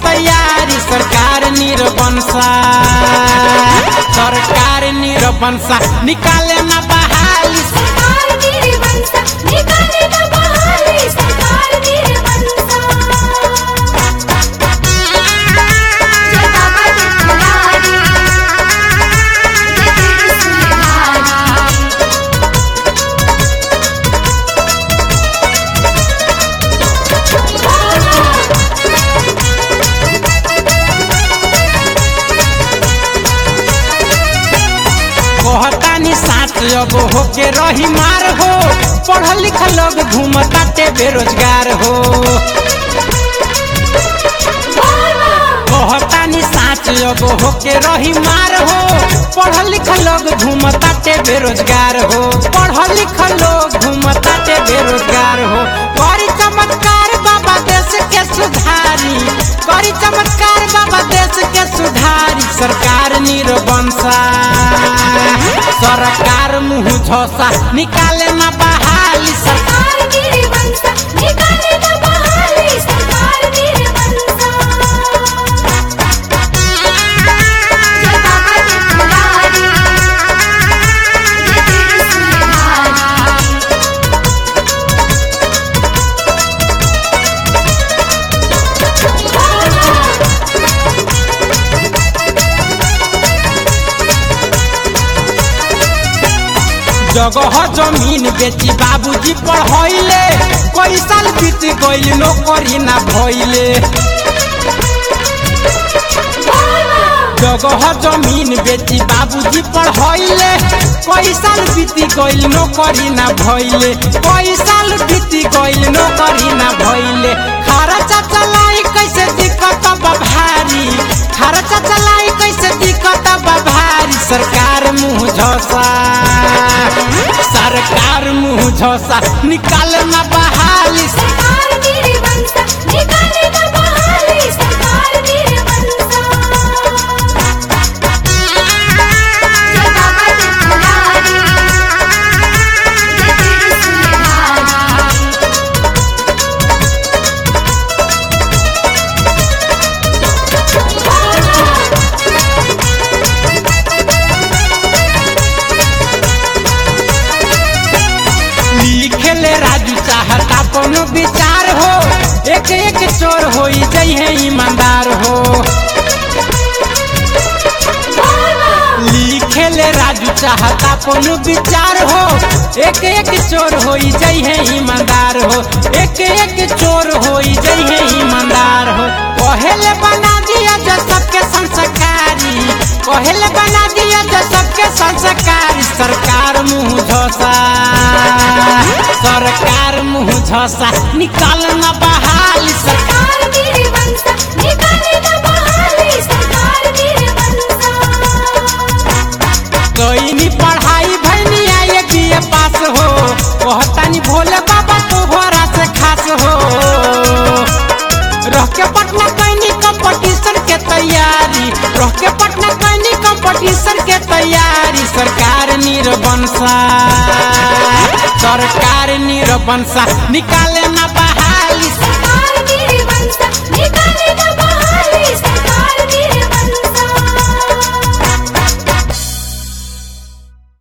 तैयारी सरकार निरबंसा सरकार निरबंसा निकाले ना बहाली सरकार मेरे बनसा निकाले ना बहाली सरकार मेरे बनसा जय बाबा जी तुम्हारी जय तेरी सुनहारी कहतानी साथ अब होके रही मार हो पढ़ल लिखल लोग घूमताटे बेरोजगार हो कहतानी साथ अब होके रही मार हो पढ़ल लिखल लोग घूमताटे बेरोजगार हो पढ़ल लिखल लोग घूमताटे बेरोजगार हो करी चमत्कार बाबा देश के सुधारी करी चमत्कार बाबा देश के सुधारी सरकार निरबंसा सरकार मुँह झोसा निकाले ना बहाली सरकार सरकार मेरे बनसा निकाले ना बहाली सरकार मेरे बनसा जय बाबा जी तुम्हारी जय तेरी सुनहारी जगह जमीन बेची बाबूजी पढ़ैले कई साल बीत गइल नौकरी ना भइले जगह जमीन बेची बाबूजी पढ़ैले कई साल बीत गइल नौकरी ना भइले कई साल बीत गइल नौकरी ना भइले खर्चा चलाई कैसे दिक्कत बा भारी खर्चा चलाई कैसे दिक्कत बा भारी सरकार मुँह झोसा सरकार मुँह झोसा निकाल ना बहाली सरकार मेरे बनसा निकाले ना बहाली सरकार मेरे बनसा जय बाबा जी तुम्हारी जय तेरी सुनहारी लिखेले राजू चाहता कोनो विचार हो एक एक चोर हो जइहे ईमानदार हो लिखेले राजू चाहता कोनो विचार हो एक एक चोर हो जइहे ईमानदार हो एक एक चोर हो जइहे ईमानदार हो पहले बना दिया जो सबके संस्कारी पहले बना दिया जो सबके संस्कारी सरकार मुँह झोसा सरकार मुँह झोसा निकाल ना बहाली सरकार सरकार मेरे बनसा निकाले ना बहाली सरकार मेरे बनसा कईनी पढ़ाई भैनी आए बीए पास हो कहतानी भोले बाबा तोहरा से खास हो रह के पटना कैनी कंपटीशन के तैयारी रह के पटना कैनी कंपटीशन के तैयारी सरकार निरबंसा सरकार निरबंसा निकाले ना बहाली